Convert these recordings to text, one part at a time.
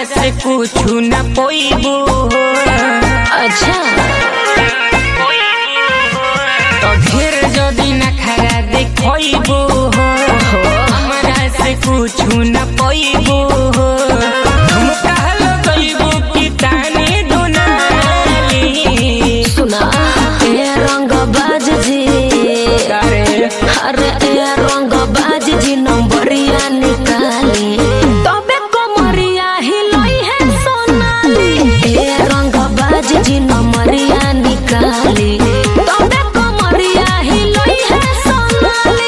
से कुछ न पोइबू अच्छा तो ढेर जदी न खरा देखोइबू हमरा से कुछ न पोइबू हम कहलो गइबू कि ताने दुनाली सुना ए रंग बाज जी करे अरे ए रंग बाज जी नंबरिया निकाली तबे कमरिया हिलई है सोनाली ए रंग बाज जी नंबरिया निकाली तबे कमरिया हिलई है सोनाली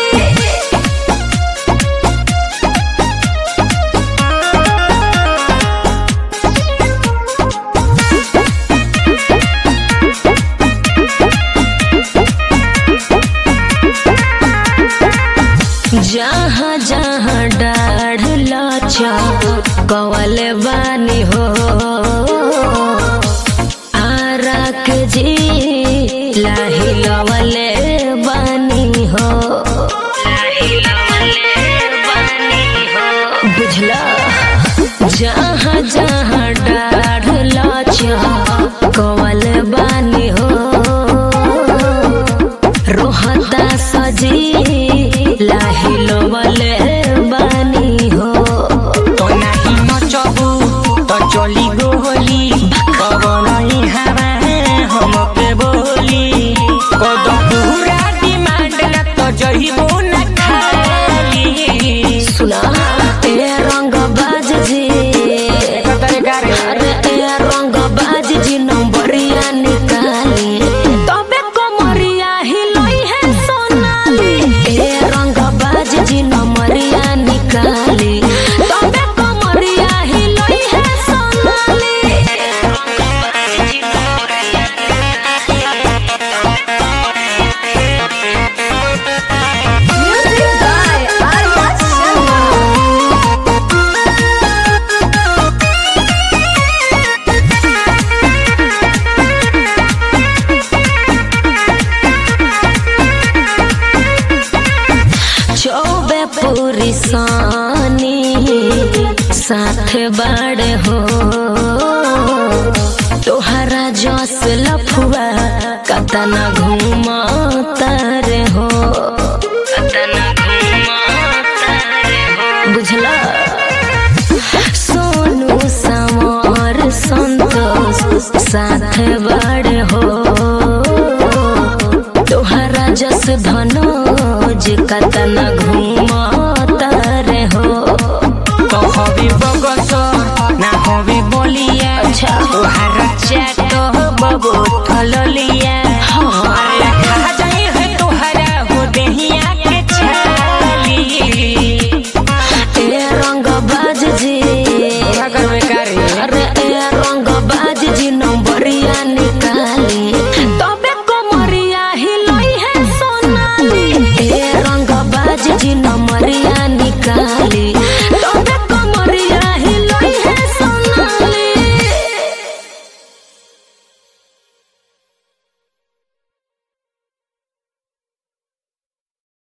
जहाँ जहाँ डाढ़ लचा कवल बानी हो आरा के जी लाही लवले बानी हो बुझला जहाँ जहाँ डाढ़ लचा कवल बानी हो रोहता सजी लाही लोवले बानी हो तो नाही नचबू तो चली गोली कबनई हवा हमके बोली कद पूरा डिमांड न तो जहिबू न खाली सुना ए रंग बाज जी अरे ए रंग बाज जी नंबरिया निकाली तबे कमरिया हिलई है सोनाली ए रंग बाज जी नंबरिया निकाली तबे कमरिया हिलई है Sonali Music by Arya Sharma. Choubey पूरी सानी साथ बाड़े हो तोहरा जस लफुआ कतना घूमा तारे हो कतना घूमा तारे हो बुझला सोनू समर संतोष साथ बाड़े हो तोहरा जस धनोज कतना घूमता रे हो तो हबी बगस ना हबी बोलिया अच्छा। तोहार चाट बबू थललिया